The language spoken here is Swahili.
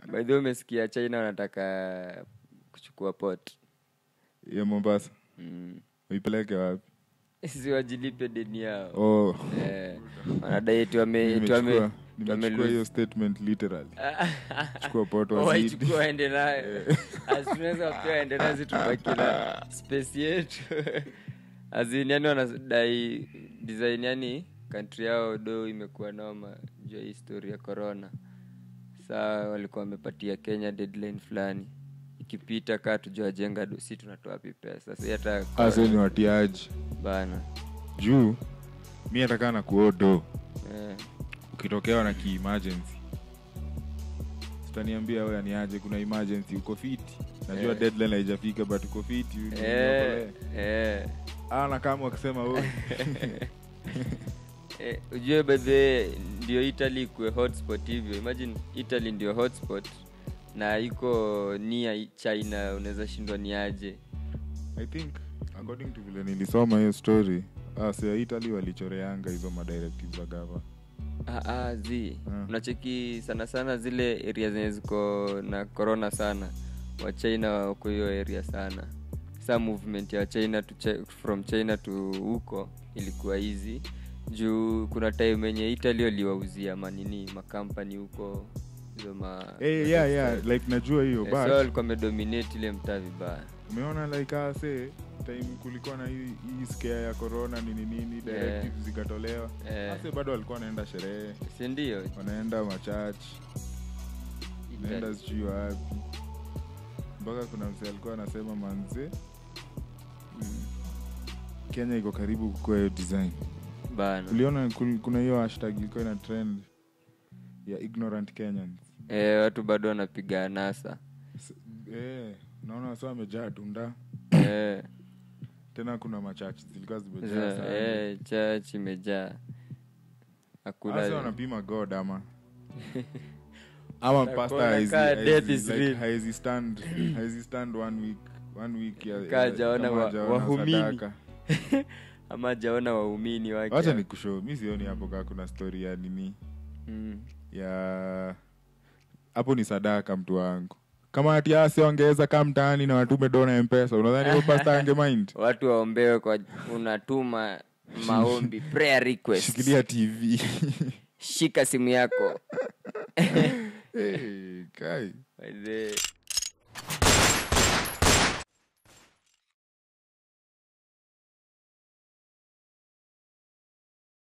by the way umesikia china wanataka kuchukua port ya mombasa mm. uipeleke wapi si wajilipe deni yao oh. eh, wanadai eti wame- eti wame- nimechukua eti wame nimechukua hiyo lose- statement literally chukua poto wazidi waichukua waende nayo As tunaweza wapea waende nayo si tubaki na space yetu azin yani wanadai design yani kantri yao do imekuwa noma juu ya hii story ya corona saa walikuwa wamepatia kenya deadline fulani ikipita kaa tujawajenga do si tunatoa wapi pesa si hata ase ni watiaji bana juu mi atakaa na kuodo eh, ukitokewa na kiemergency sitaniambia we aniaje kuna emergency uko fiti najua Eh. deadline haijafika but uko fiti eh, eh. ana kama wakisema we Eh, ujue bedhe ndio italy ikuwe hotspot hivyo imagine italy ndio hotspot na iko nia china unaweza shindwa ni aje i think according to vile nilisoma hiyo story ase italy walichoreanga hizo madirectives za gava ah, ah, zi Ah. unacheki sana sana zile area zenye ziko na corona sana wachina wako hiyo area sana sa movement ya china to Chi- from china to huko ilikuwa hizi juu kuna time yenye italy waliwauzia manini makampani huko hizo ma hey, yeah, yeah, like najua hiyo Eh, but so walikuwa wamedominate ile mtaa vibaya umeona like ase time kulikuwa na hii hii scare ya corona nini nini directives zikatolewa Eh. ase bado walikuwa wanaenda sherehe sindio wanaenda machurch naenda sijui wapi mpaka kuna mse alikuwa anasema manze kenya iko karibu kukua hiyo design bana uliona kul- kuna hiyo hashtag ilikuwa ina trend ya ignorant kenyans eh, watu bado wanapiga nasa S- eh, naona wasa wamejaa tunda eh, tena kuna machachi zilikuwa zimejaa za- sana eh, church imejaa Hasa hakuna wanapima god ama ama Utakuwa pasta unakaa haezi- death haezi- is like, real. haezi stand haezi stand one week one week ya, Kaa ya- hajaona kama wa- hajaona wahumini. sadaka. ama jaona waumini wake wacha ni kushow mi sioni hapo kaa kuna story ya nini mm. ya hapo ni sadaka mtu wangu kama ati asi ongeza kaa mtaani na watume dona mpesa unadhani huyo pasta ange mind watu waombewe kwa unatuma maombi prayer request shikilia tv shika simu yako hey, kai By the-